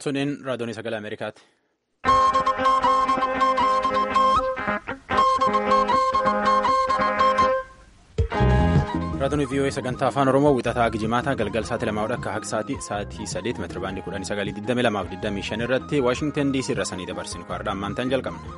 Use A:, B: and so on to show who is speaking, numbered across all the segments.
A: Suniin raadiyoonii sagalee Ameerikaati. Raadiyoon VOA sagantaa afaan Oromoo wixataa Gijimaataa galgal sa'aatii lamaa akka haqa sa'aatii sa'aatii sadeet meetira baandii kudhanii sagalii digdami lamaaf digdamii shan irratti Waashingtan DC irra sanii dabarsinu kaardhaa ammaantaan jalqabna.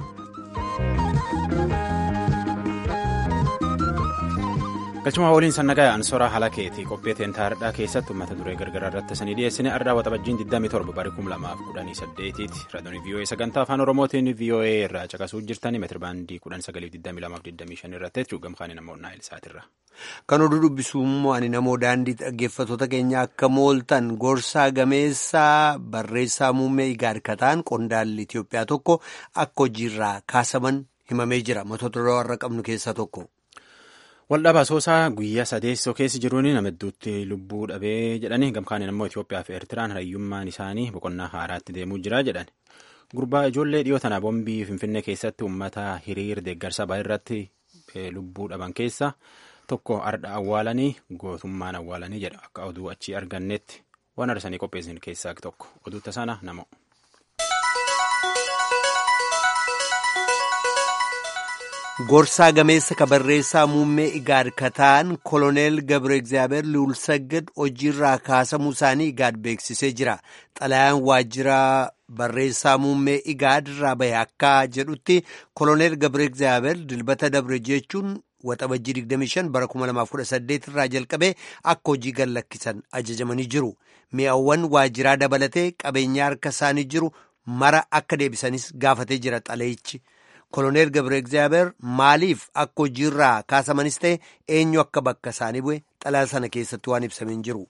A: galchuma waliin sannagaa ansoraa halakeeti qophee teentaardhaa keessatti uummata duree gargaraa irratti sanii dhiyeessine ardaa waxabajjiin 27 barii 2018ti raadiyoon VOA sagantaa afaan oromootiin VOA irraa caqasuu jirtanii meetira baandii 1922 irratti jechuun gamkaanii namoonni naayil sa'aatirra.
B: Kan oduu dubbisuu immoo ani namoo daandii dhaggeeffattoota keenya akka mooltan gorsaa gameessaa barreessaa muummee igaarkataan qondaalli Itoophiyaa tokko akka hojiirraa kaasaman himamee jira matoota warra qabnu keessaa tokko.
A: Waldhabaa Asoosaa guyyaa sadeessoo keessa jiruun nama hedduutti lubbuu dhabee jedhani gamkaaniin immoo Itoophiyaa fi Eertiraan hariyyummaan isaanii boqonnaa haaraatti deemuu jira jedhan. Gurbaa ijoollee dhiyoo tana boombii Finfinnee keessatti uummata hiriir deeggarsa baay'ee irratti lubbuu dhaban keessa tokko ardha awwaalanii gootummaan awwaalanii jedha akka oduu achii argannetti waan arsanii qopheessan keessaa tokko oduu tasaana namo.
B: Gorsaa gameessa kabarreessaa muummee Igaad Kataan koloneel Gabre Egzaabeer Luulsaggad hojiirraa kaasamuu isaanii Igaad beeksisee jira. Xalayaan waajjira barreessaa muummee Igaad irraa bahe akka jedhutti koloneel Gabre Egzaabeer dilbata dabre jechuun waxabajjii 25 bara 2018 irraa jalqabee akka hojii gad lakkisan ajajamanii jiru. Mi'aawwan waajjiraa dabalatee qabeenyaa harka isaanii jiru mara akka deebisanis gaafatee jira xalayichi. koloneel gabre egzaabeer maaliif akka hojiirraa kaasamanis ta'e eenyu akka bakka isaanii bu'e xalaa sana keessatti waan ibsameen jiru.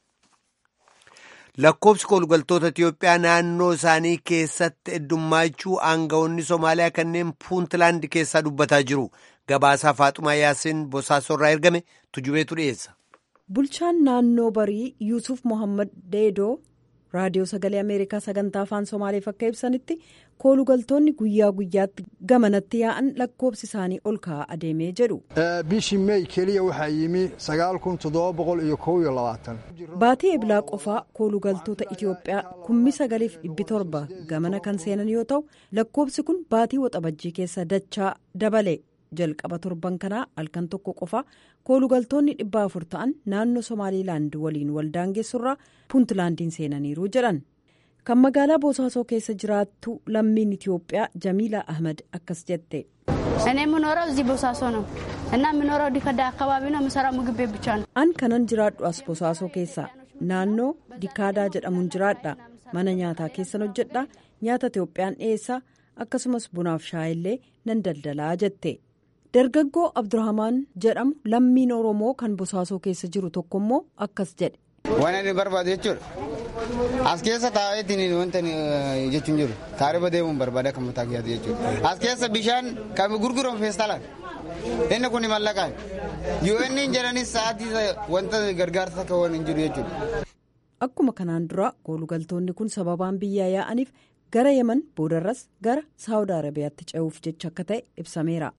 B: lakkoobsi koolugaltoota Itiyoophiyaa naannoo isaanii keessatti heddummaachuu aangawoonni Somaaliyaa kanneen Puuntlaand keessaa dubbataa jiru. Gabaasaa Faaxumaa Yaasiin Bosaasorraa ergame tujubeetu dhiyeessa.
C: Bulchaan naannoo barii Yuusuf Mohaammed Deedoo raadiyoo sagalee Ameerikaa sagantaa afaan Somaaleef akka ibsanitti koolugaltoonni guyyaa guyyaatti gamanatti yaa'an lakkoobsi isaanii ol ka'aa adeemee jedhu.
D: bishii meey keliya waxaa yimi sagaal kun toddoba boqol iyo kow iyo labaatan.
C: Baatii eblaa qofaa koolugaltoota Itiyoophiyaa kummi sagaliif dhibbi torba gamana kan seenan yoo ta'u lakkoobsi kun baatii waxabajjii keessa dachaa dabale. jalqaba torban kanaa halkan tokko qofa koolugaltoonni dhibba afur ta'an naannoo somaaliilaand waliin waldaangeessurraa puuntlaandiin seenaniiru jedhan kan magaalaa bosaasoo keessa jiraattu lammiin itiyoophiyaa jamiila ahmed akkas jette.
E: እኔ የምኖረው እዚህ ቦሳሶ ነው እና የምኖረው ዲከዳ አካባቢ ነው የምሰራው ምግብ ቤት ብቻ ነው
C: an kanan jiraadhu as bosaasoo keessa naannoo dikaadaa jedhamuun jiraadha mana nyaataa keessan hojjedha nyaata itiyoophiyaan dhiyeessaa akkasumas bunaaf shaayillee nan daldalaa jette. dargaggoo abdurrahamaan jedhamu lammiin oromoo kan bosaasoo keessa jiru tokko immoo akkas jedhe.
F: waan inni barbaadu jechuudha as keessa taa'eetiin wanta jechuun jiru taarifa deemuun barbaada kan mataa kiyyaatu jechuudha as keessa bishaan kan gurguramu feestaalaan inni kun mallaqaan UN jedhanis sa'aatii wanta gargaarsa akka waan hin jiru jechuudha.
C: akkuma kanaan dura koolugaltoonni kun sababaan biyyaa yaa'aniif gara yeman boodarras gara saawud arabiyaatti ce'uuf jecha akka ta'e ibsameera.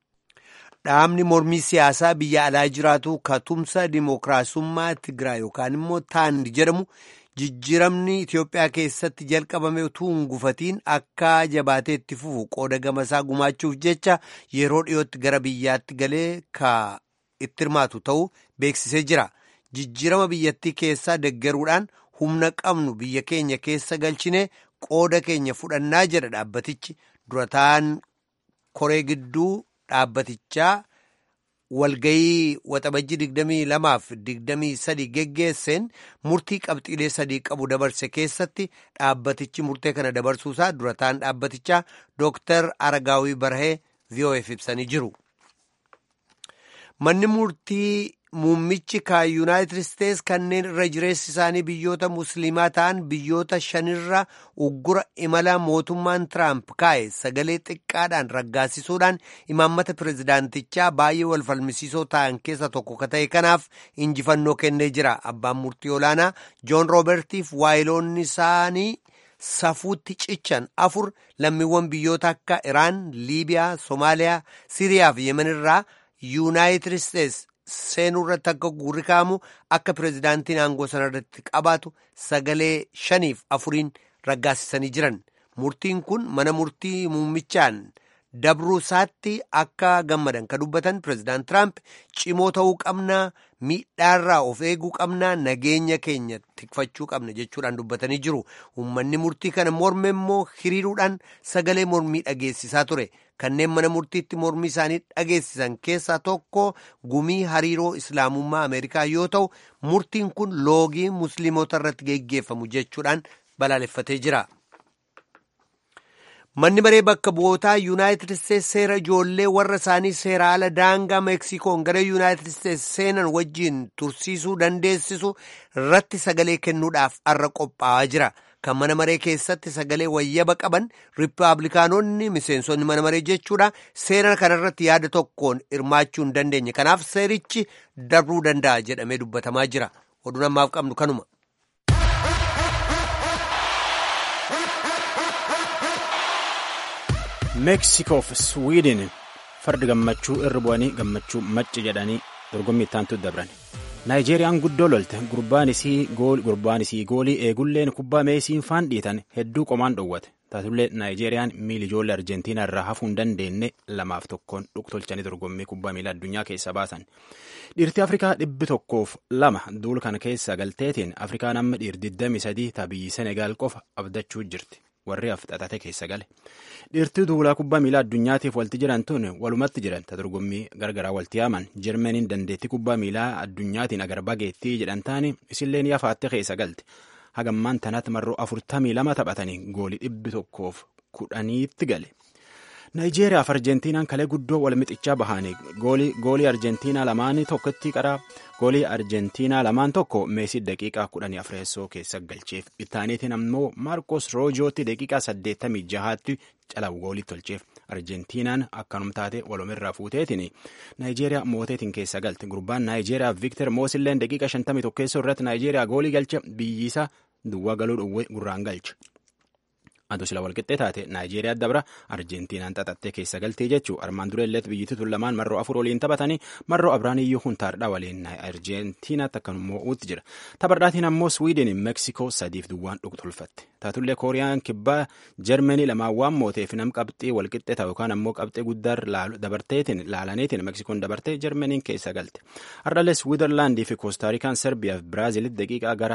B: Dhaabni mormii siyaasaa biyya alaa jiraatu katumsa dimookiraasummaa Tigraay yookaan immoo Taand jedhamu jijjiiramni Itiyoophiyaa keessatti jalqabame utuu hin gufatiin akka jabaatee itti fufu qooda gamasaa gumaachuuf jecha yeroo dhiyootti gara biyyaatti galee ka itti hirmaatu ta'uu beeksisee jira. Jijjiirama biyyattii keessaa deggeruudhaan humna qabnu biyya keenya keessa galchine qooda keenya fudhannaa jedha dhaabbatichi durataan koree gidduu. dhaabbatichaa walgayii waxabajjii digdamii lamaaf digdamii sadii geggeesseen murtii qabxiilee sadii qabu dabarse keessatti dhaabbatichi murtee kana dabarsuusaa durataan dhaabbatichaa dooktar aragaawii barahee VOF ibsanii jiru. manni murtii muummichi kan yuunaayitid isteetsi kanneen irra jireessi isaanii biyyoota musliimaa ta'an biyyoota shanirra uggura imala mootummaan tiraamp kaa'e sagalee xiqqaadhaan raggaasisuudhaan imaammata pirezidaantichaa baay'ee wal falmisiisoo ta'an keessa tokko ka ta'e kanaaf injifannoo kennee jira abbaan murtii olaanaa joon roobertiif waayiloonni isaanii safuutti cichan afur lammiiwwan biyyoota akka iraan liibiyaa soomaaliyaa siiriyaa fi yemenirraa yuunaayitid isteetsi seenuu irratti akka guurri ka'amu akka pirezidaantiin aangoo sana irratti qabaatu sagalee shaniif afuriin raggaasisanii jiran murtiin kun mana murtii muummichaan dabruu isaatti akka gammadan kan dubbatan pireezidaant tiraamp cimoo ta'uu qabnaa miidhaarraa of eeguu qabnaa nageenya keenya tikfachuu qabna jechuudhaan dubbatanii jiru uummanni murtii kana morme immoo hiriiruudhaan sagalee mormii dhageessisaa ture kanneen mana murtiitti mormii isaanii dhageessisan keessaa tokko gumii hariiroo islaamummaa ameerikaa yoo ta'u murtiin kun loogii musliimota irratti geggeeffamu jechuudhaan balaaleffatee jira. manni maree bakka bu'ootaa yuunaayitid isteetsi seera ijoollee warra isaanii seera ala daangaa meeksikoon gara yuunaayitid isteetsi seenan wajjiin tursiisuu dandeessisu irratti sagalee kennuudhaaf har'a qophaa'aa jira kan mana maree keessatti sagalee wayyaba qaban riippaabilikaanonni miseensonni mana maree jechuudha seera kanarratti yaada tokkoon hirmaachuu hin dandeenye kanaaf seerichi darbuu danda'a jedhamee dubbatamaa jira oduun ammaaf qabnu kanuma.
A: meeksikoof swiidin fardi gammachuu irra bu'anii gammachuu macci jedhanii dorgommii ittaantu dabran naayijeeriyaan guddoo lolte gurbaan isii goolii eegulleen kubbaa meesiin faan dhiitan hedduu qomaan dhowwate taatullee naayijeeriyaan miili ijoollee arjentiinaa irraa hafuu hin dandeenye lamaaf tokkoon dhuktolchanii dorgommii kubbaa miilaa addunyaa keessa baasan dhiirtii afrikaa dhibbi tokkoof lama duul kana keessa galteetiin afrikaan amma dhiir 23 tabii senegaal qofa abdachuu jirti. warri afxatate keessa gale dhiirtii duulaa kubbaa miilaa addunyaatiif walti jiran tun walumatti jiran ta dorgommii gargaraa walti yaaman jarmaniin dandeettii kubbaa miilaa addunyaatiin agar bageettii jedhan taani isilleen yafaatte keessa galte hagammaan tanatti marroo afurtamii lama taphatanii goolii dhibbi tokkoof kudhaniitti gale. Naayijeeriyaaf Arjentiinaan kalee guddoo wal mixichaa bahanii goolii Arjentiinaa lamaanii tokkotti qaraa goolii Arjentiinaa lamaan tokko meesii daqiiqaa kudhanii afreessoo keessa galcheef ittaaniitiin ammoo Maarkos Roojootti daqiiqaa saddeettamii jahaatti calabu goolii tolcheef Arjentiinaan akkanum taate walumirraa fuuteetiin Naayijeeriyaa mooteetiin keessa galte gurbaan Naayijeeriyaa Viktor Moosilleen daqiiqa shantamii tokkeessoo irratti Naayijeeriyaa goolii galche biyyisaa duwwaa galuu dhowwee gurraan galche. Adoo sila walqixxee taate Naayijeeriyaa dabra Arjentiinaan xaxattee keessa galtee jechuu armaan dura illee biyyittii tun lamaan marroo afur waliin taphatanii marroo Abiraaniyyuu huntaardha waliin Arjentiinaatti akkanummoo uutti jira. Taphardhaatiin ammoo Swiidin Meeksikoo sadiif duwwaan dhuktulfatte. Taatullee Kooriyaan kibbaa Jarmanii lamaan waan mooteef nam qabxii walqixxee ta'u yookaan ammoo qabxee guddaa dabarteetiin laalaniitiin Meeksikoon dabartee Jarmaniin keessa galte. Hardhalee Swiizerlaandii fi Koostaarikaan Serbiyaa fi Biraazilitti daqiiqaa gara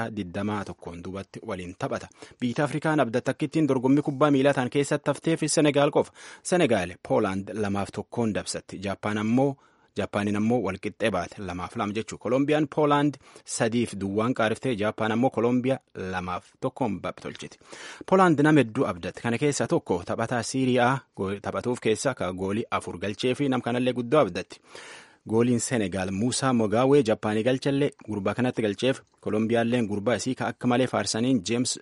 A: 21 duubatti waliin taphata. Biyya Afrikaan abdatti akkittiin dorgommii kubbaa miilaa ta'an keessatti hafteef Senegaal qofa. Senegaal Poolaand lamaaf tokkoon dabsatti. Jaappaan ammoo Jaappaaniin ammoo walqixxee baate lamaaf lama jechuudha. Kolombiyaan Poolaand sadiif duwwaan qaariftee Jaappaan ammoo Kolombiyaa lamaaf tokkoon tolchiti. Poolaand nama hedduu abdatte. Kana keessaa tokko taphataa Siiriyaa taphatuuf keessa ka goolii afur galchee fi nam kanallee guddoo abdatti. Gooliin Senegaal Muusaa Mogaawee Jaappaanii galchallee gurbaa kanatti galcheef Kolombiyaalleen gurbaa isii ka akka malee faarsaniin Jeems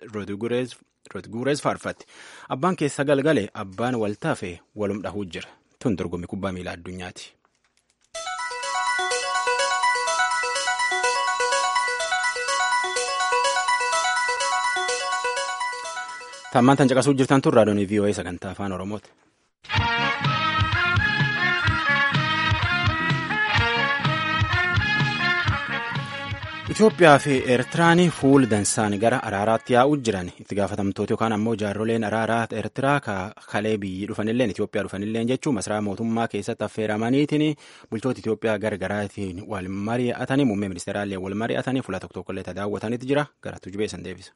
A: Rodgureez faarfatti. Abbaan keessa galgale abbaan waltaafe walum dhahuu jira. Tun dorgommii kubbaa miilaa addunyaati. Tammaan tan caqasuu jirtan tun raadiyoon VOA sagantaa afaan Oromooti. Itoophiyaa fi Eertiraan fuul dansaan gara araaraatti yaa'uu jiran itti gaafatamtoota yookaan ammoo jaarroleen araaraa Eertiraa kalee biyyi dhufanilleen Itoophiyaa dhufanilleen jechuun masaraa mootummaa keessatti affeeramaniitiin bulchoota Itoophiyaa gargaraatiin wal mari'atanii muummee ministeeraallee wal mari'atanii fuula tokko tokkollee daawwataniitu jira gara tujubee san deebisa.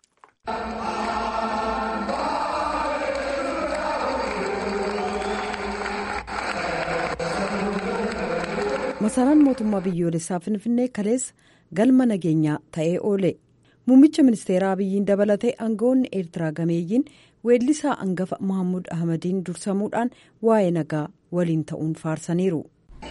C: masaraan mootummaa biyyoolessaa finfinnee kaleessa galma nageenyaa ta'ee oole muummicha ministeeraa abiyyiin dabalatee aangawoonni eertiraa gameeyyiin weellisaa angafa mahammud ahmadiin dursamuudhaan waa'ee nagaa waliin ta'uun faarsaniiru.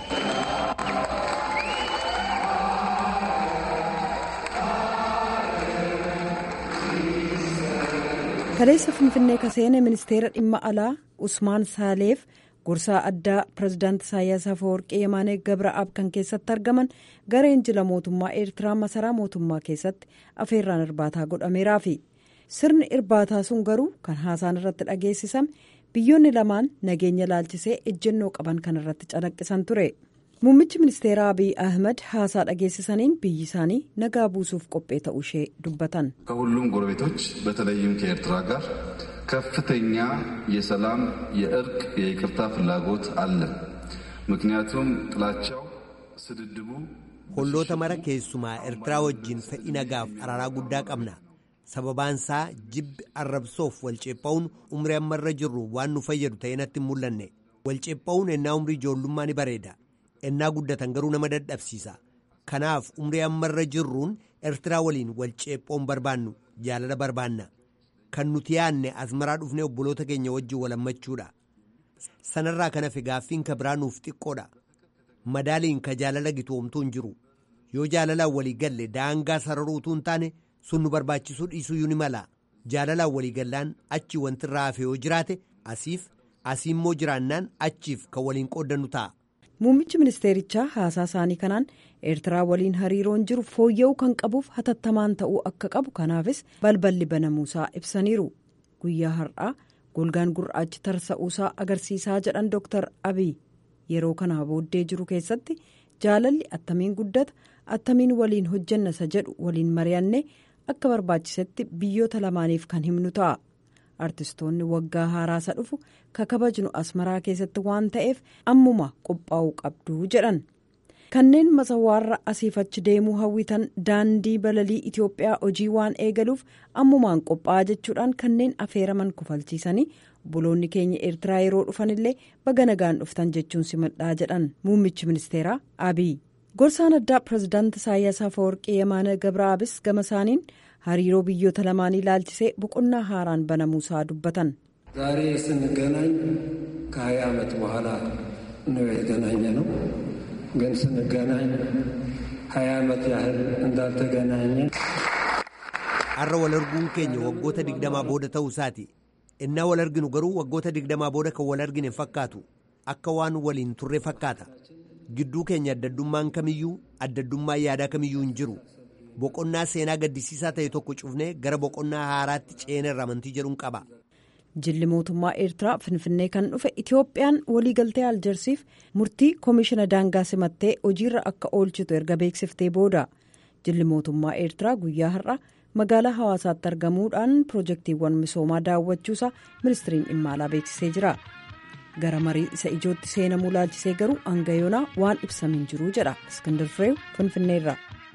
C: kaleessa finfinnee kaseene ministeera dhimma alaa usmaan saaleef. gorsaa addaa pirezidaanti isaayyaas afawarqee yemaanee gabra'aab kan keessatti argaman gareen jila mootummaa eertiraa masaraa mootummaa keessatti afeerraan irbaataa godhameeraafi sirni irbaataa sun garuu kan haasaan irratti dhageessisame biyyoonni lamaan nageenya laalchisee ejjennoo qaban kan irratti calaqqisan ture muummichi ministeera abiy ahmed haasaa dhageessisaniin biyyi isaanii nagaa buusuuf qophee ta'uu ishee dubbatan.
G: ከሁሉም ጎረቤቶች በተለይም ከኤርትራ ጋር ከፍተኛ የሰላም የእርቅ የይቅርታ ፍላጎት አለን ምክንያቱም ጥላቻው ስድድቡ
B: holloota mara keessumaa eertiraa wajjin fedhii nagaaf araaraa guddaa qabna sababaansaa jibbi arrabsoof walceepha'uun umrii ammarra jirru waan nu fayyadu ta'ee natti hin mul'anne walceepha'uun ennaa umrii ijoollummaa ni bareeda ennaa guddatan garuu nama dadhabsiisa kanaaf umrii ammarra jirruun eertiraa waliin walceephoon barbaannu jaalala barbaanna kan nuti yaadne asmaraa dhufnee obboloota keenya wajjin walammachuudha sanarraa kana fi gaaffiin ka biraa nuuf xiqqoodha madaaliin ka jaalala gitoomtuu hin jiru yoo jaalalaan walii galle daangaa sararuutuu hin taane sun nu barbaachisuu dhiisuu ni mala jaalalaan walii gallaan achi wanti irraa hafe yoo jiraate asiif asii immoo jiraannaan achiif kan waliin qooddannu ta'a.
C: muummichi ministeerichaa haasaa isaanii kanaan eertiraa waliin hariiroon jiru fooyya'uu kan qabuuf hatattamaan ta'uu akka qabu kanaafis balballi banamuusaa ibsaniiru guyyaa har'aa golgaan gurraachi tarsa'uusaa agarsiisaa jedhan dooktar abiy yeroo kanaa booddee jiru keessatti jaalalli attamiin guddata attamiin waliin hojjanna isa jedhu waliin mari'anne akka barbaachisetti biyyoota lamaaniif kan himnu ta'a. artistoonni waggaa haaraasa dhufu ka kabajnu asmaraa keessatti waan ta'eef ammuma qophaa'uu qabdu jedhan kanneen masawaarra asiif achi deemuu hawwitan daandii balalii itiyoophiyaa hojii waan eegaluuf ammumaan qophaa'aa jechuudhaan kanneen afeeraman kufalchiisanii obboloonni keenya eertiraa yeroo dhufanillee baga nagaan dhuftan jechuun simadhaa jedhan muummichi ministeeraa abiy gorsaan addaa pirezidaanti isaayyaas afawarqii yamaana gabraabis gama isaaniin hariiroo biyyoota lamaanii ilaalchisee boqonnaa haaraan banamuusaa dubbatan.
H: ዛሬ ስንገናኝ ከሀያ ዓመት በኋላ ነው የተገናኘ ነው። ግን ስንገናኝ ሀያ ዓመት ያህል እንዳልተገናኘ
B: har'a wal arguun keenya waggoota digdamaa booda ta'uu isaati innaa wal arginu garuu waggoota digdamaa booda kan wal argine fakkaatu akka waan waliin turre fakkaata gidduu keenya addaddummaan kamiyyuu addaddummaan yaadaa kamiyyuu hin jiru boqonnaa seenaa gaddisiisaa ta'e tokko cufnee gara boqonnaa haaraatti ceenerra amantii jedhuun qaba.
C: jilli mootummaa eertiraa finfinnee kan dhufe itiyoophiyaan waliigaltee aljersiif murtii koomishina daangaa simattee hojiirra akka oolchitu erga beeksiftee booda jilli mootummaa eertiraa guyyaa har'a magaalaa hawaasaatti argamuudhaan pirojektiiwwan misoomaa daawwachuusaa ministiriin dhimma alaa beeksisee jira gara marii isa ijootti seenamuu laalchisee garuu hanga yoonaa waan ibsamiin jiru jedha iskindar fireew finfinneerra.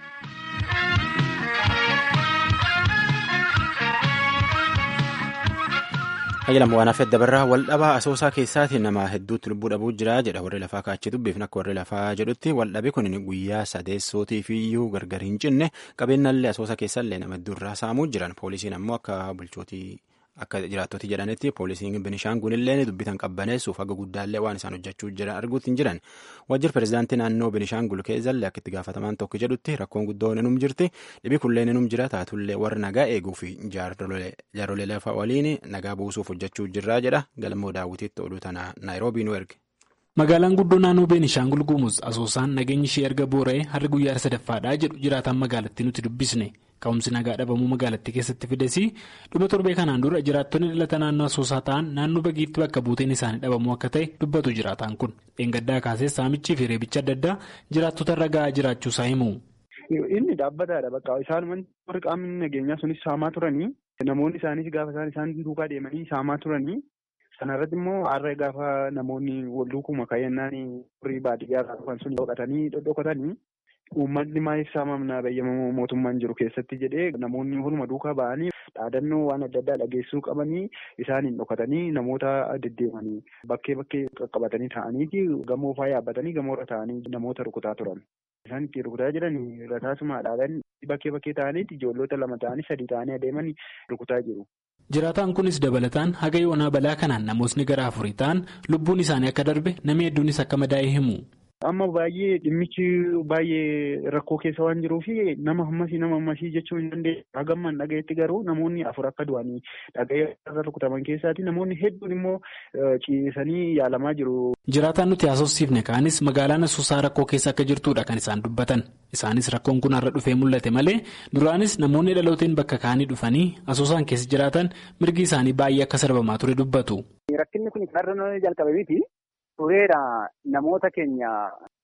A: Hayyalam waan hafee dabarraa waldhabaa asoosaa keessaatiin nama hedduutti lubbuu dhabuu jira jedha warri lafaa kaachee dubbiifna akka warri lafaa jedhutti waldhabi kun guyyaa sadeessootiif iyyuu gargar hin cinne qabeenyallee asoosa keessallee nama hedduurraa saamuu jiran poolisiin ammoo akka bulchootii akka jiraattoti jedhanitti poolisiin binishaangulillee dubbitan qabbaneessuuf haga guddaallee waan isaan hojjechuu jiran arguutti hin jiran wajjir pirezidaantii naannoo binishaangul keessallee akka itti gaafatamaan tokko jedhutti rakkoon guddoon inum jirti dhibi kulleen inum jira taatullee warra nagaa eeguu fi jaarrolee lafa waliin nagaa buusuuf hojjechuu jirraa jedha galmoo daawwitiitti oduu tana naayiroobii nu erge.
I: magaalaan guddoo naannoo beenishaangul guumuz asoosaan nageenyi ishee erga boora'ee harri guyyaa sadaffaadhaa jedhu jiraataan magaalattii nuti dubbisne ka'umsi nagaa dhabamuu magaalattii keessatti fidesii dhuma torbee kanaan dura jiraattonni dhalata naannoo asoosaa ta'an naannoo bagiitti bakka buuteen isaanii dhabamuu akka ta'e dubbatu jiraataan kun dheengaddaa kaasee saamichii fi reebicha adda addaa jiraattota irra ga'aa jiraachuusaa himu.
J: inni dhaabbataadha bakka isaan warri qaamni nageenyaa sunis saamaa turanii namoonni isaanis gaafa isaan isaan duukaa deemanii saamaa turanii. Sana irratti immoo har'a gaafa namoonni wal duukuma kaayannaan horii baadiyyaa irraa dhufan sun dhokatanii dhodhokatanii uummatni maaliif saamamna bayyama mootummaan jiru keessatti jedhee namoonni huluma duukaa ba'anii dhaadannoo waan adda addaa dhageessuu qabanii isaaniin dhokatanii namoota deddeemanii bakkee bakkee qaqqabatanii ta'aniiti gamoo faa yaabbatanii gamoorra ta'anii namoota rukutaa turan. Isaan itti rukutaa jiran rataasumaadhaan bakkee bakkee ta'aniiti ijoollota lama ta'anii sadii ta'anii adeemanii rukutaa jiru.
I: jiraataan kunis dabalataan haga yoonaa balaa kanaan namootni gara afurii ta'an lubbuun isaanii akka darbe namni hedduunis akka madaa'e himu.
J: Amma baay'ee dhimmichi baay'ee rakkoo keessa waan jiruuf nama hammasii nama hammasii jechuu hin dandeenye hagammaan dhagayetti garuu namoonni afur akka du'anii dhaga'ee irra rukutaman keessaati namoonni hedduun immoo ciisanii yaalamaa jiru.
I: Jiraataan nuti haasofsiifne kaanis magaalaan asoosaa rakkoo keessa akka jirtudha kan isaan dubbatan isaanis rakkoon kun har'a dhufee mul'ate malee duraanis namoonni dhalooteen bakka kaanii dhufanii asoosaan keessa jiraatan mirgi isaanii baay'ee akka sarbamaa ture dubbatu.
K: Rakkinni kun har'a jalqabe miti tureera namoota keenya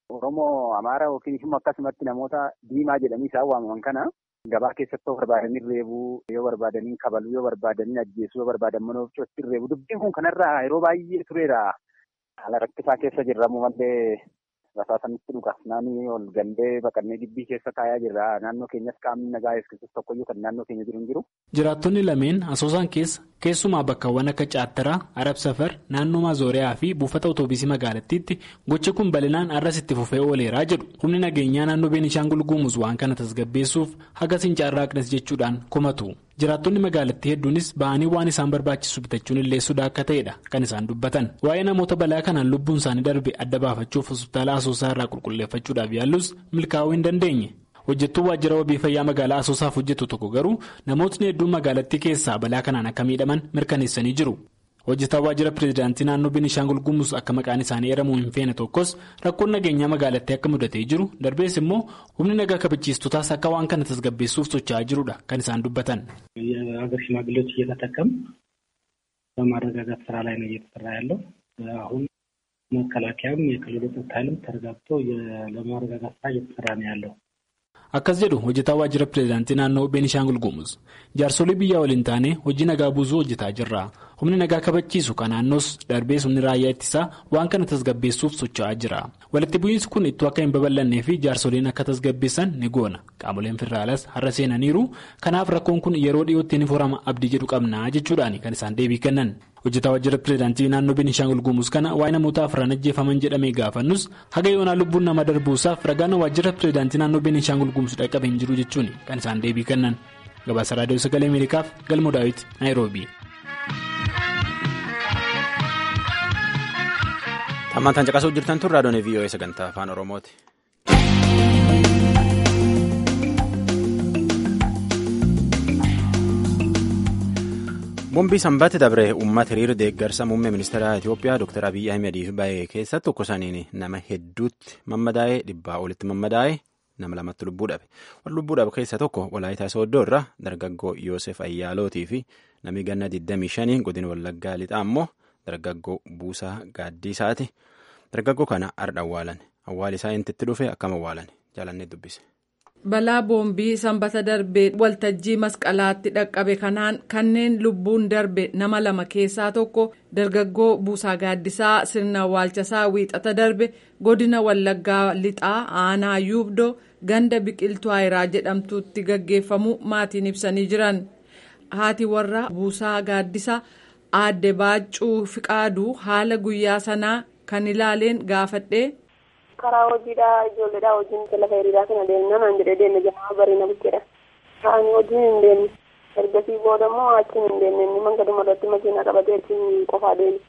K: Oromoo Amaara yookiin immoo akkasumatti namoota diimaa jedhanii isaan waamaman kana gabaa keessatti barbaadanii reebuu yoo barbaadanii kabaluu yoo barbaadanii ajjeesuu yoo barbaadan mana ofiitti reebuu dubbiin kun kanarraa yeroo baay'ee tureera. Haala rakkisaa keessa jirramu malee rasaasanitti dhuga. Naannoo ol gandee baqannee gibbii keessa taayaa jirra. Naannoo keenyas qaamni nagaa eegsisus tokkoyyuu kan naannoo keenya jiru hin jiru.
I: Jiraattonni lameen asoosaan keessa keessumaa bakkawwan akka Caattaraa, Arab Safar, naannoo Maazooriyaa fi buufata Otoobisii magaalattiitti gochi kun bal'inaan arras itti fufee ooleeraa jedhu. Humni nageenyaa naannoo Beenishaangul Gumuz waan kana tasgabbeessuuf haga sincaarraaqnes jechuudhaan komatu. Jiraattonni magaalattii hedduunis ba'anii waan isaan barbaachisu bitachuun illee sodaa akka ta'edha kan isaan dubbatan. Waa'ee namoota balaa kanaan lubbuun isaanii darbe adda baafachuuf hospitaala asoosaa irraa qulqulleeffachuudhaaf yaallus milkaa'uu hin dandeenye. Hojjettuu waajjira wabii fayyaa magaalaa asoosaaf hojjetu tokko garuu namootni hedduun magaalattii keessaa balaa kanaan akka miidhaman mirkaneessanii jiru. Hojjetaa waajjira pireezidaantii naannoo Beenishaangul Gumuz akka maqaan isaanii eeramuu hin feene tokkos rakkoon nageenyaa magaalattii akka mudatee jiru darbees immoo humni nagaa kabachiistotaas akka waan kana tasgabbeessuuf socho'aa jirudha kan isaan dubbatan.
L: የሀገር ሽማግሌዎች እየተጠቀም በማረጋጋት ስራ ላይ ነው እየተሰራ ያለው አሁን መከላከያም የክልሉ ጸጥታ ኃይልም ተረጋግቶ ለማረጋጋት ስራ እየተሰራ ነው ያለው።
I: Akkas jedhu hojjetaa waajjira pireezidaantii naannoo Beenishaangul Gumuz jaarsolii biyyaa waliin taane hojii nagaa buusuu hojjetaa jirra. Humni nagaa kabachiisu kan naannoos darbees humni raayyaa ittisaa waan kana tasgabbeessuuf socho'aa jira. Walitti bu'iinsi kun ittoo akka hin babal'annee fi jaarsoliin akka tasgabbeessan ni goona. Qaamoleen federaalaas har'a seenaniiru. Kanaaf rakkoon kun yeroo dhiyootti ni furama abdii jedhu qabna jechuudhaan kan isaan deebii kennan. Hojjetaa waajjira pireezidaantii naannoo Beenishaangul Gumuz kana waa'ee namoota afran ajjeefaman jedhamee gaafannus haga yoonaa lubbuun nama darbuusaaf ragaan waajjira pireezidaantii naannoo Beenishaangul Gumuz dhaqqabe hin jiru jechuun kan isaan deebii kennan. Gabaasa Raadiyoo Sagalee Ameerikaaf Galmoo Daawit Naayiroobii.
A: Hammaan caqasuu jirtan tun raadiyoon VOA sagantaa afaan Oromooti. Bombii sanbata dabre uummata hiriira deeggarsa muummee ministeera Itoophiyaa Dr. Abiyyi Ahimadiif bahe keessatti tokko saniin nama hedduutti mammadaa'ee dhibbaa olitti mammadaa'ee nama lamatti lubbuu dhabe. Warra lubbuu dhabe keessaa tokko Walaayitaa Sooddoo irraa dargaggoo Yoosef Ayyaalootii fi namni ganna 25 godina Wallaggaa lixaa immoo dargaggoo Buusaa Gaaddiisaati. Dargaggoo kana har'a awwaalan. Awwaali isaa intitti dhufe akkam awwaalan jaalannee dubbise.
M: Balaa boombii sanbata darbee waltajjii masqalaatti dhaqqabe kanaan kanneen lubbuun darbe nama lama keessaa tokko dargaggoo Buusaa Gaaddisaa sirna awwaalchasaa wiixata darbe godina Wallaggaa lixaa aanaa yuubdoo ganda biqiltuu ayiraa jedhamtutti gaggeeffamu maatiin ibsanii jiran. Haati warra Buusaa Gaaddisaa aadde Baaccuu Fiqaaduu haala guyyaa sanaa kan ilaaleen gaafadhee.
N: karaa hojiidhaa ijoolleedhaa wajjin lafa hiriiraa kana deemna naan jedhee deemne jamaa bariina bukkeedha. Kaanii wajjin hin deemne. Ergasii booda immoo achiin hin deemne inni mangaduma irratti makiinaa qabatee achiin qofaa deeme.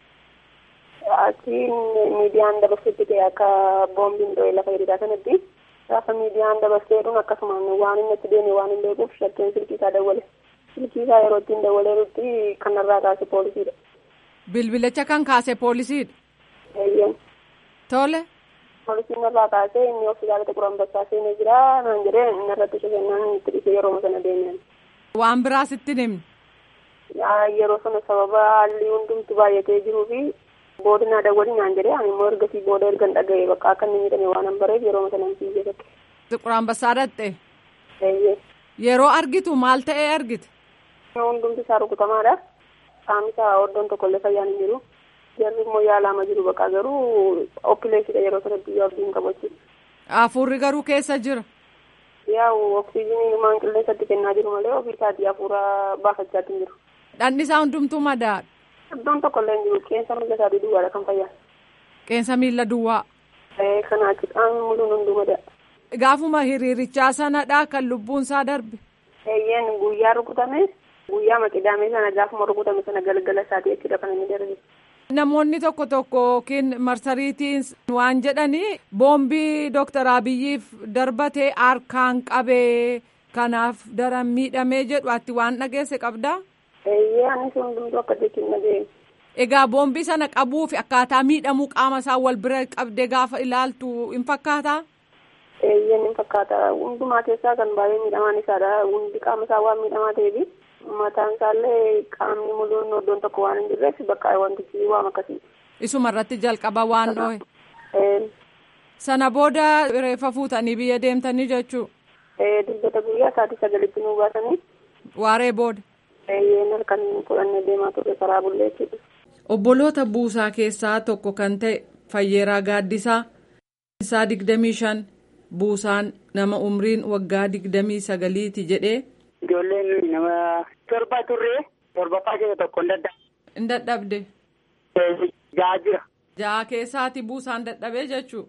N: Achiin miidiyaan dabarsutti ta'e akka boombiin dho'e lafa hiriiraa sanatti gaafa miidiyaan dabarseedhuun akkasumaan waan inni achi deeme waan hin beekuuf shakkeen silkii isaa dawwale. Silkii isaa yeroo ittiin dawwaleerutti kanarraa kaase poolisiidha.
M: Bilbilicha kan kaase poolisiidha.
N: Eeyyeen.
M: Tole.
N: Poolisiin irraa kaasee inni hospitaala Xiqur Ambassaa seenee jira naan jedhee inni irratti shakennaan itti dhufee yeroo sana deemeen.
M: Waan biraas itti himne.
N: Yeroo sana sababa haalli hundumtu baay'atee jiruu fi boodinaa dawwalii naan jedhee ani immoo ergasii booda erga hin dhaga'e bakka akka inni miidhame waan hin bareef yeroo sana hin fiigee tokko.
M: Xiqur Ambassaa dhatte. Yeroo argitu maal ta'ee argite?
N: Hundumti isaa rukutamaadha. Qaamni isaa iddoon tokkollee fayyaan hin jiru. Jarri immoo yaalaama jiru bakka garuu oppileessidha yeroo sanatti iyyuu abdiin qabachuudha.
M: Hafuurri garuu keessa jira.
N: Yaa'u oksijiinii maan qilleensatti kennaa jiru malee ofii isaatii hafuura baafachaa hin jiru.
M: Dhanni isaa hundumtuu madaadha.
N: Iddoon tokkollee hin jiru qeensa miila isaatii duwwaadha kan fayyaan.
M: Qeensa miila duwwaa.
N: Kanaa qaamni muluun hunduu madaadha.
M: Gaafuma hiriirichaa sanadha kan lubbuun isaa darbe.
N: Eeyyeen guyyaa rukutame guyyaa maqidaamee sana gaafuma rukutame sana galgala isaatii jechuudha kan inni darbe.
M: Namoonni tokko tokko yookiin marsariitiin waan jedhanii boombii Dooktar Abiyyiif darbatee harkaan qabee kanaaf daran miidhamee jedhu ati waan dhageesse qabdaa?
N: Eeyyee anis hundumtuu akka jechuun dhageenye.
M: Egaa boombii sana qabuu fi akkaataa miidhamuu qaama isaa wal bira qabdee gaafa ilaaltu hin fakkaataa?
N: Eeyyeen hin fakkaata. Hundumaa keessaa kan baay'ee miidhamaan isaadha. Hundi qaama isaa waan miidhamaa ta'eefi. mataan isaallee qaamni muluun iddoon tokko waan hin jirreef bakka wantichi waan akkasii.
M: Isuma irratti jalqaba waan dhoohe. Sana booda reeffa fuutanii biyya deemtanii jechuu?
N: Dilbata guyyaa sa'aatii sagalitti nu baasanii.
M: Waaree booda?
N: Eeyyeen halkan fudhannee deemaa turre karaa bullee jechuudha.
M: Obboloota buusaa keessaa tokko kan ta'e Fayyeeraa Gaaddisaa isaa digdamii shan buusaan nama umriin waggaa digdamii sagaliiti jedhee.
O: Ijoolleen nama torba turre torbaffaa keessa tokko hin dadhabde.
M: Hin dadhabde.
O: Ja'a jira.
M: Ja'a keessaati buusaan dadhabee jechuu.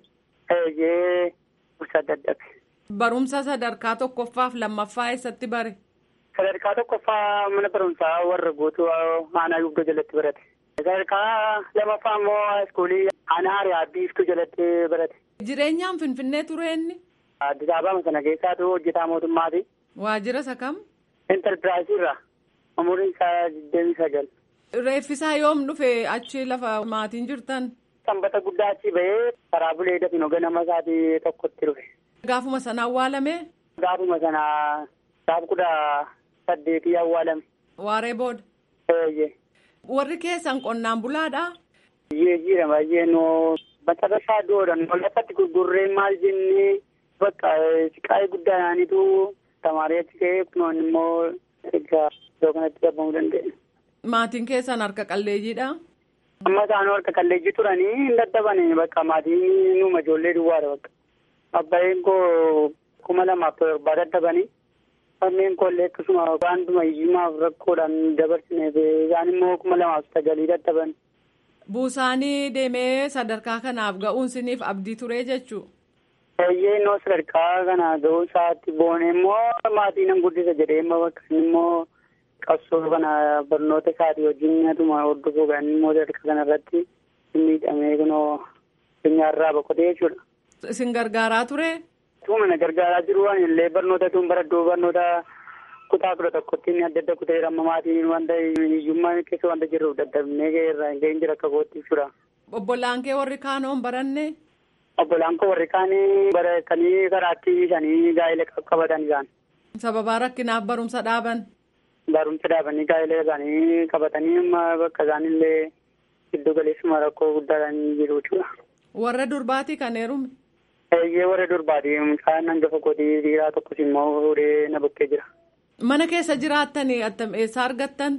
O: Eeyyee buusaan dadhabe.
M: Barumsa sadarkaa tokkoffaaf lammaffaa eessatti bare?
O: Sadarkaa tokkoffaa mana barumsaa warra guutuu aanaa yugdoo jalatti barate. Sadarkaa lamaffaa immoo iskuulii aanaa hariyaa biiftuu jalatti barate.
M: Jireenyaan Finfinnee ture inni?
O: Addis Ababa sana keessaatu hojjetaa mootummaati.
M: Waajjira isa kam?
O: Enterpiraayisii irraa. Umuriin isaa digdamii sagal.
M: Reeffisaa yoom dhufe achi lafa maatiin jirtan?
O: Sanbata guddaa achi bahee karaa bulee dafin ganama isaatii tokkotti dhufe.
M: Gaafuma sana awwaalame?
O: Gaafuma sana gaaf kudha saddeetii awwaalame.
M: Waaree booda?
O: Eeyyee.
M: Warri keessan qonnaan bulaadhaa?
O: Biyyee jira baay'ee noo macarrasaa doodhan lafatti gurgurree maal jennee bakka siqaa'ee guddaadhaanitu tamaarii achi ka'ee kunoon immoo egaa iddoo kanatti dhabamuu danda'e.
M: Maatiin keessan harka qalleeyyiidha?
O: Amma isaanuu harka qalleeyyii turanii hin dadhabanii bakka maatiin nuuma ijoollee duwwaadha bakka. Abbaayeen koo kuma lamaaf torbaa dadhabanii. Fanneen koollee akkasuma waantuma hiyyummaaf rakkoodhaan dabarsineef isaan immoo kuma lamaaf sagalii dadhaban.
M: Buusaanii deemee sadarkaa kanaaf ga'uun siniif abdii turee jechuu?
O: Eeyyee innoo sadarkaa kana ga'uu isaatti boone immoo maatii nan guddisa jedhee immoo bakka immoo qabsoo kana barnoota isaatii wajjin atuma hordofuu kan immoo sadarkaa kanarratti miidhamee kunoo addunyaarraa boqotee jechuudha.
M: Isin gargaaraa ture?
O: Tuma na gargaaraa jiru waan illee barnoota tun baradhuu barnoota kutaa kudha tokkotti inni adda adda kutee amma maatiin wanta hiyyummaa keessa wanta jirruuf dadhabnee irraa hin ga'in jira akka kootti jechuudha.
M: Obbolaan kee warri kaanoon baranne?
O: Obbolaan koo warri kaanii baratanii karaatti ishanii gaa'ela qabatan isaan.
M: Sababaa rakkinaaf barumsa dhaaban?
O: Barumsa dhaabanii gaa'ela isaanii qabatanii amma bakka isaanillee giddu galeessuma rakkoo guddaadhaan jiru jechuudha.
M: Warra durbaatii kan heerume?
O: Eeyyee warra durbaatii mucaan hangafa kootii dhiiraa tokkos immoo fuudhee na bukkee jira.
M: Mana keessa jiraattanii attam eessaa argattan?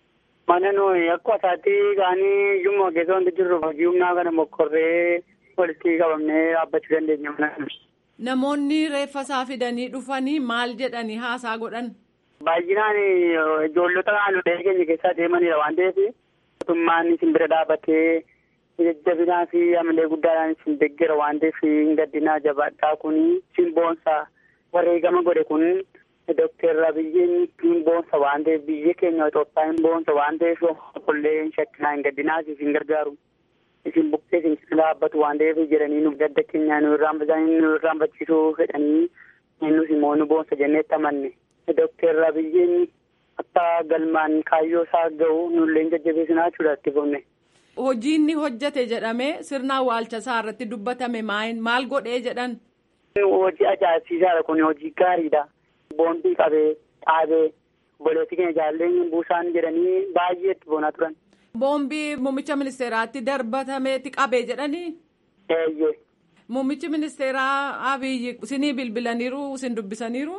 O: Mana nuyi akkuma isaatti kaanii iyyummaa keessa wanti jirru hojii humnaa kana mokkorree walitti qabamnee dhaabbachuu dandeenya mana.
M: Namoonni reeffa isaa fidanii dhufanii maal jedhanii haasaa godhan?
O: Baay'inaan ijoollota naannolee keenya keessaa deemanidha waan ta'eef mootummaan isin bira dhaabbatee jajjabinaa fi amalee guddaadhaan isin deeggera waan ta'eef hin gaddinaa jabaadhaa kun isin boonsa wareegama godhe kun Dookter Abiyyiin hin boonsa waan ta'eef biyya keenya Itoophiyaa hin boonsa waan ta'eef qollee hin shakkinaa hin gaddinaa isin gargaaru. Isin buqqee isin dhaabbatu waan ta'eef jedhanii nu gadda keenya nu irraanfachiisuu fedhanii nus immoo nu boonsa jenneetti amanne. Dookter Abiyyiin akka galmaan kaayyoo isaa ga'u nullee jajjabeessinaa jechuudha itti fufne.
M: Hojii inni hojjete jedhamee sirna awwaalcha isaa irratti dubbatame maal godhee jedhan?
O: Hojii ajaa'ibsiisaadha kun hojii gaariidha. Boondii qabee dhaabee obboleettii keenya jaalleen buusaan jedhanii baay'ee itti boonaa turan.
M: Boombii muummicha ministeeraatti darbatameeti qabee jedhanii?
O: Eeyyee.
M: Muummichi ministeeraa Abiyyi isinii bilbilaniiru isin dubbisaniiru?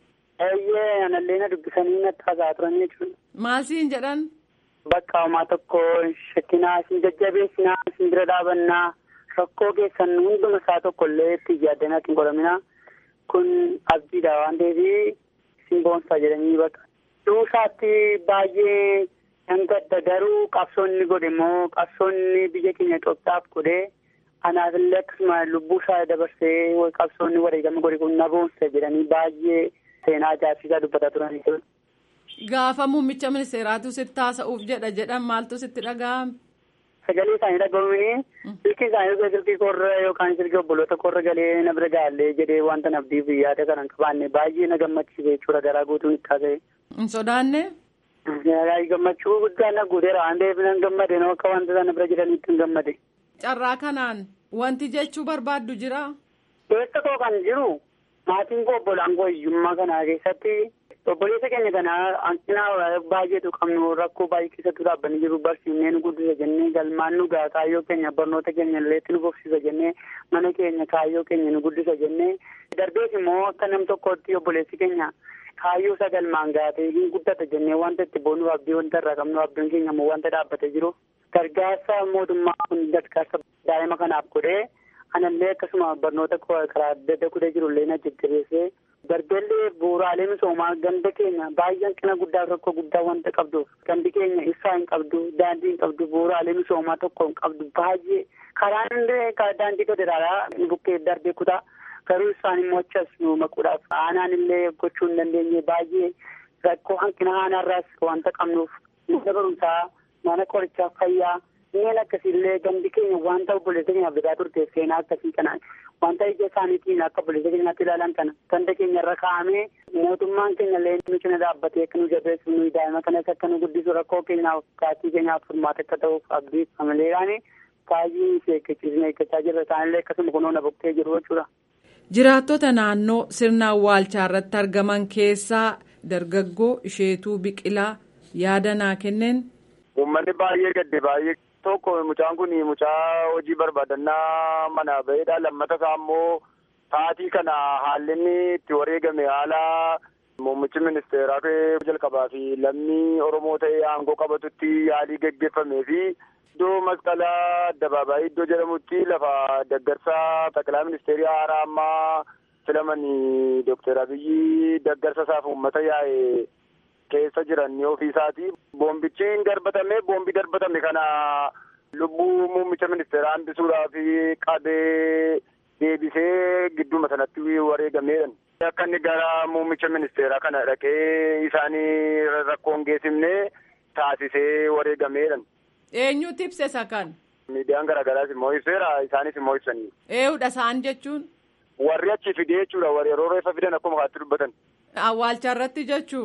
O: Eeyyee anallee na dubbisanii natti haasa'aa turan jechuudha.
M: Maal siin jedhan?
O: Bakka homaa tokko shakkinaa isin jajjabeessinaa isin bira dhaabannaa rakkoo keessan hunduma isaa tokko illee itti yaaddanaa ittiin godhaminaa. kun abdiidha waan ta'eef isin boonsaa jedhanii bakka duusaatti baay'ee nan gadda garuu qabsoonni godhe immoo qabsoonni biyya keenya Itoophiyaaf godhe anaafillee akkasuma lubbuu isaa dabarsee qabsoonni wareegama godhe kun na boonsa jedhanii baay'ee seenaa ajaa'ibsiisaa dubbataa turanii
M: Gaafa muummicha ministeeraatu sitti haasa'uuf jedha jedhan maaltu sitti dhaga'ame?
O: Sagalee isaanii dhaga'uun silkii isaanii silkii korra yookaan silkii obboloota korra galee na bira gaallee jedhee wanta nabdiif yaada kanan qabaanne baay'ee na gammachiise jechuudha garaa guutuun itti haasa'e.
M: Hin sodaanne?
O: Gammachuu guddaan na guuteera waan ta'eef nan gammade noo akka wanta sana bira jiranitti hin gammade.
M: Carraa kanaan wanti jechuu barbaaddu jira?
O: Keessa koo kan jiru maatiin koo obbolaan koo hiyyummaa kanaa keessatti obboleessa keenya kana hanqina baay'eetu qabnu rakkoo baay'ee keessatti dhaabbanii jiru barsiifnee nu guddisa jennee galmaan nu gaa kaayyoo keenya barnoota keenya illee nu bobsisa jennee mana keenya kaayyoo keenya nu guddisa jennee darbees immoo akka nam tokkotti obboleessi keenya kaayyoo isa galmaan gaatee hin guddata jennee wanta itti boonuuf abdii wanta irraa qabnu abdiin keenya immoo wanta dhaabbatee jiru gargaarsa mootummaa kun gargaarsa daa'ima kanaaf godhee anallee akkasuma barnoota karaa adda adda godhee jirullee na jajjabeessee darbeellee bu'uuraalee misoomaa ganda keenya baay'ee hanqina guddaa rakkoo guddaa wanta qabduuf gandi keenya ibsaa hin qabdu daandii hin qabdu bu'uuraalee misoomaa tokko hin qabdu baay'ee karaan illee daandii federaalaa bukkee darbee kutaa garuu isaan immoo achas nu maquudhaaf aanaan illee gochuu hin dandeenye baay'ee rakkoo hanqina aanaarraas wanta qabnuuf mana barumsaa mana qorichaa fayyaa Inneen akkasiillee gandi keenya wanta obboleessa keenyaaf bitaa turte seenaa akkasii kana wanta ija isaaniitiin akka obboleessa keenyaatti ilaalan kana ganda keenya irra kaa'amee mootummaan keenya illee nu cina dhaabbatee akka nu jabeessu nu daa'ima kanas akka nu guddisu rakkoo keenyaaf kaatii keenyaaf furmaata akka ta'uuf abdii amaleedhaan baay'ee si eeggachiisne eeggachaa jirra isaanillee akkasuma kunoo na buqqee jiru jechuudha.
M: Jiraattota naannoo sirna awwaalchaa irratti argaman keessaa dargaggoo isheetuu biqilaa yaada naa kenneen.
P: Uummanni baay'ee gadde baay'ee. tokko mucaan kun mucaa hojii barbaadannaa mana ba'eedha lammata isaa immoo taatii kana haalli inni itti wareegame haala muummichi ministeeraa jalqabaa fi lammii oromoo ta'ee aangoo qabatutti yaalii geggeeffamee fi iddoo masqalaa addabaabaayii iddoo jedhamutti lafa daggarsaa taqilaa ministeerii haaraa ammaa filamanii dookter abiyyi daggarsa isaaf uummata yaa'e keessa jiran ofiisaati. Boombichi hin darbatame boombi darbatame kana lubbuu muummicha ministeeraa hambisuudhaaf qabee deebisee gidduma sanatti wareegameedha. Akka inni gara muummicha ministeeraa kana dhaqee isaanii rakkoon geessifne taasisee wareegameedha.
M: Eenyutu ibse isa kan?
P: Miidiyaan garaagaraas immoo ibseera isaanis immoo ibsanii.
M: Eewudha isaan jechuun?
P: Warri achi fidee jechuudha warri yeroo reeffa fidan akkuma kaatti dubbatan.
M: Awwaalcha irratti jechuu?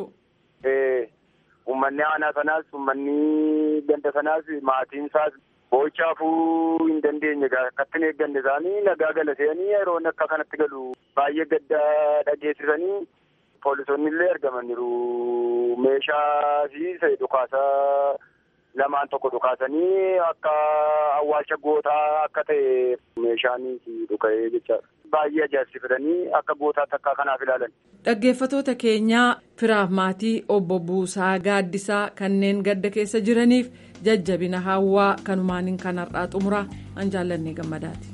P: Uummanni aanaa sanaas uummanni ganda sanaas maatiin isaas boo'ichaafuu hin dandeenye akkatti hin eegganne isaanii nagaa galateanii yeroo akka kanatti galu baay'ee gadda dhageessisanii poolisoonni illee argamaniiru meeshaa fi dhukaasaa lamaan tokko dhukaasanii akka awwaalcha gootaa akka ta'e meeshaan dhuka'ee jechaadha. Baay'ee ajaa'ibsiifatanii akka gootaatti akka kanaaf ilaalan.
M: Dhaggeeffatoota keenyaa firaaf maatii obbo Buusaa Gaaddisaa kanneen gadda keessa jiraniif jajjabina hawwaa kanumaaniin kan har'aa xumuraa an jaallannee gammadaati.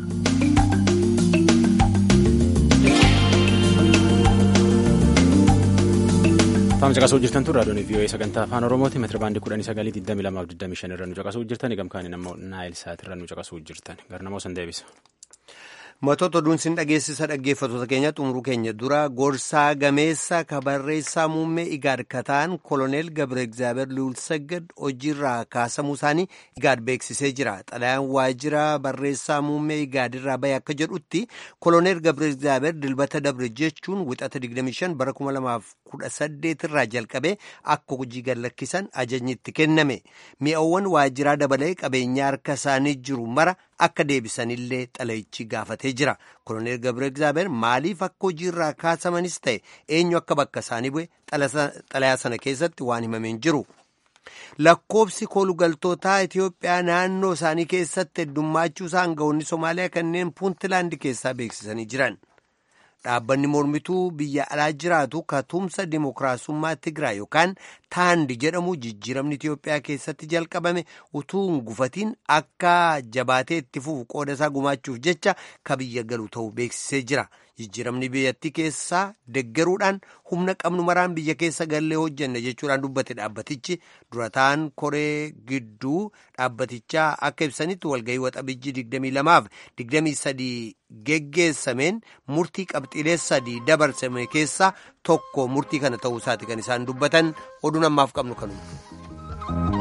A: Faam caqasuu jirtan tun raadiyoon vii'oo'ee sagantaa afaan oromooti meetira baandii kudhanii sagalii digdami lamaaf digdami shan irra nu caqasuu jirtan gamkaaniin ammoo naayil saat irra nu caqasuu jirtan garnamoo san deebisa.
B: Matoota oduun sin dhageessisa dhaggeeffatoota keenya xumuruu keenya dura gorsaa gameessa kabarreessaa muummee igaad kataan koloneel Gabre Egzaabeer Luulsagad hojiirraa kaasamuu isaanii igaad beeksisee jira. Xalayaan waajjira barreessaa muummee igaadirraa bahe akka jedhutti koloneel Gabre Egzaabeer dilbata dabre jechuun wixata 25 bara 2018 irraa jalqabee akka hojii gad lakkisan ajajni itti kenname. Mi'awwan waajjiraa dabalee qabeenyaa harka isaanii jiru mara akka deebisanillee xalayichi gaafatee jira. Koloneel Gabre Egzaabeer maaliif akka hojiirraa kaasamanis ta'e eenyu akka bakka isaanii bu'e xalayaa sana keessatti waan himameen jiru. Lakkoobsi koolugaltootaa Itoophiyaa naannoo isaanii keessatti heddummaachuu isaa aangawoonni Somaaliyaa kanneen Puuntilaandi keessaa beeksisanii jiran. Dhaabbanni mormituu biyya alaa jiraatu katumsa dimookiraasummaa Tigraay yookaan Taandi jedhamu jijjiiramni Itoophiyaa keessatti jalqabame utuu hin gufatiin akka jabaatee itti fufu qooda isaa gumaachuuf jecha ka biyya galu ta'uu beeksisee jira. Jijjiiramni biyyattii keessaa deggeruudhaan humna qabnu maraan biyya keessa gallee hojjenne jechuudhaan dubbate dhaabbatichi durataan koree gidduu dhaabbatichaa akka ibsanitti walgahii waxabajjii 22 fi 23 geggeessameen murtii qabxiilee sadii dabarsame keessaa tokko murtii kana ta'uu isaati kan isaan dubbatan oduun ammaaf qabnu kanuma.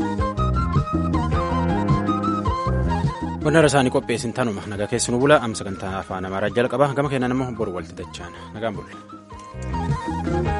A: Wanna isaanii qopheessin tanuma nagaa keessanuu bula amma sagantaa afaan amaaraa jalqaba gama keenan immoo boru walti dachaan nagaan bulle.